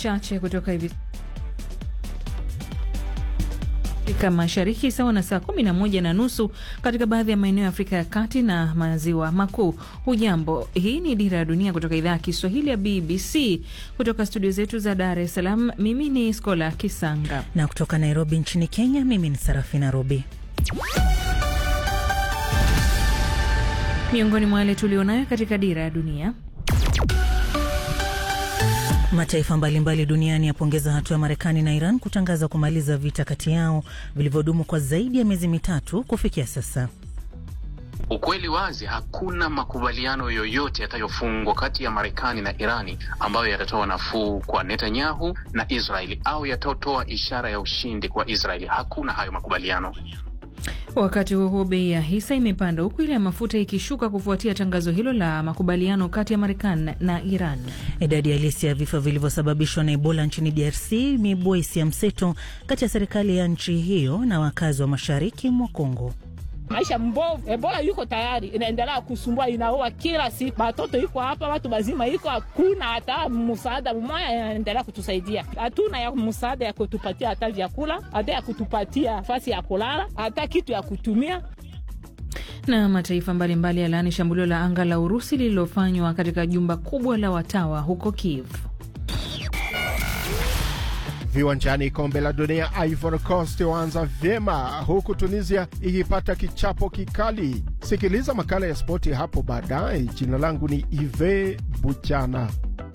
chache kutoka hivi Afrika Mashariki sawa na saa kumi na moja na nusu katika baadhi ya maeneo ya Afrika ya Kati na Maziwa Makuu. Hujambo, hii ni Dira ya Dunia kutoka idhaa ya Kiswahili ya BBC kutoka studio zetu za Dar es Salaam. Mimi ni Skola Kisanga na kutoka Nairobi nchini Kenya, mimi ni Sarafina Robi. Miongoni mwa yale tulionayo katika Dira ya Dunia. Mataifa mbalimbali duniani yapongeza hatua ya Marekani na Iran kutangaza kumaliza vita kati yao vilivyodumu kwa zaidi ya miezi mitatu kufikia sasa. Ukweli wazi, hakuna makubaliano yoyote yatayofungwa kati ya Marekani na Irani ambayo yatatoa nafuu kwa Netanyahu na Israeli au yatatoa ishara ya ushindi kwa Israeli. Hakuna hayo makubaliano. Wakati huo huo, bei ya hisa imepanda huku ile ya mafuta ikishuka kufuatia tangazo hilo la makubaliano kati ya Marekani na Iran. Idadi halisi ya vifo vilivyosababishwa na Ebola nchini DRC imeibua hisia mseto kati ya serikali ya nchi hiyo na wakazi wa mashariki mwa Kongo. Maisha mbovu, Ebola yuko tayari inaendelea kusumbua, inaua kila siku, batoto iko hapa, watu bazima iko, hakuna hata msaada mmoja inaendelea kutusaidia. Hatuna ya msaada ya kutupatia hata vyakula, hata ya kutupatia nafasi ya kulala, hata kitu ya kutumia na mataifa mbalimbali yalaani shambulio la anga la Urusi lililofanywa katika jumba kubwa la watawa huko Kiev. Viwanjani, kombe la dunia, Ivory Coast waanza vyema huku Tunisia ikipata kichapo kikali. Sikiliza makala ya spoti hapo baadaye. Jina langu ni Ive Buchana.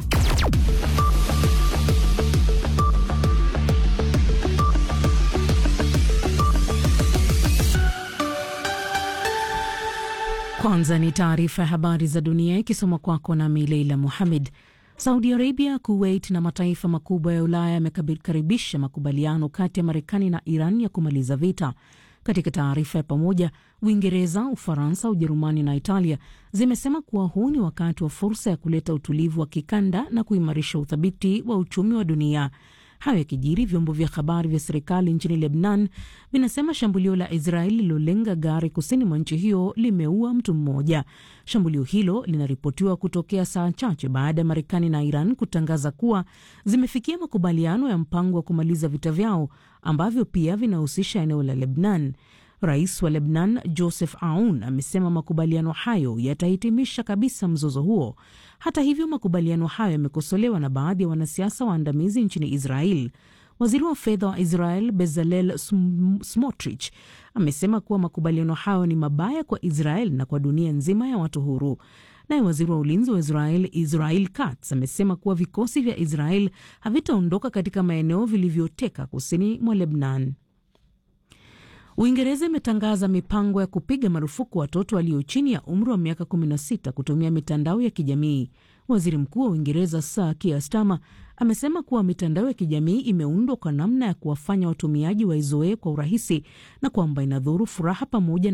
Kwanza ni taarifa ya habari za dunia ikisoma kwako nami Leila Muhamed. Saudi Arabia, Kuwait na mataifa makubwa ya Ulaya yamekaribisha makubaliano kati ya Marekani na Iran ya kumaliza vita. Katika taarifa ya pamoja, Uingereza, Ufaransa, Ujerumani na Italia zimesema kuwa huu ni wakati wa fursa ya kuleta utulivu wa kikanda na kuimarisha uthabiti wa uchumi wa dunia. Hayo yakijiri, vyombo vya habari vya serikali nchini Lebnan vinasema shambulio la Israeli lilolenga gari kusini mwa nchi hiyo limeua mtu mmoja. Shambulio hilo linaripotiwa kutokea saa chache baada ya Marekani na Iran kutangaza kuwa zimefikia makubaliano ya mpango wa kumaliza vita vyao ambavyo pia vinahusisha eneo la Lebnan. Rais wa Lebnan Joseph Aoun amesema makubaliano hayo yatahitimisha kabisa mzozo huo. Hata hivyo, makubaliano hayo yamekosolewa na baadhi ya wanasiasa waandamizi nchini Israel. Waziri wa fedha wa Israel Bezalel Smotrich amesema kuwa makubaliano hayo ni mabaya kwa Israel na kwa dunia nzima ya watu huru. Naye waziri wa ulinzi wa Israel Israel Katz amesema kuwa vikosi vya Israel havitaondoka katika maeneo vilivyoteka kusini mwa Lebnan. Uingereza imetangaza mipango ya kupiga marufuku watoto walio chini ya umri wa miaka 16 kutumia mitandao ya kijamii. Waziri Mkuu wa Uingereza Sir Keir Starmer amesema kuwa mitandao ya kijamii imeundwa kwa namna ya kuwafanya watumiaji waizoee kwa urahisi na kwamba inadhuru furaha pamoja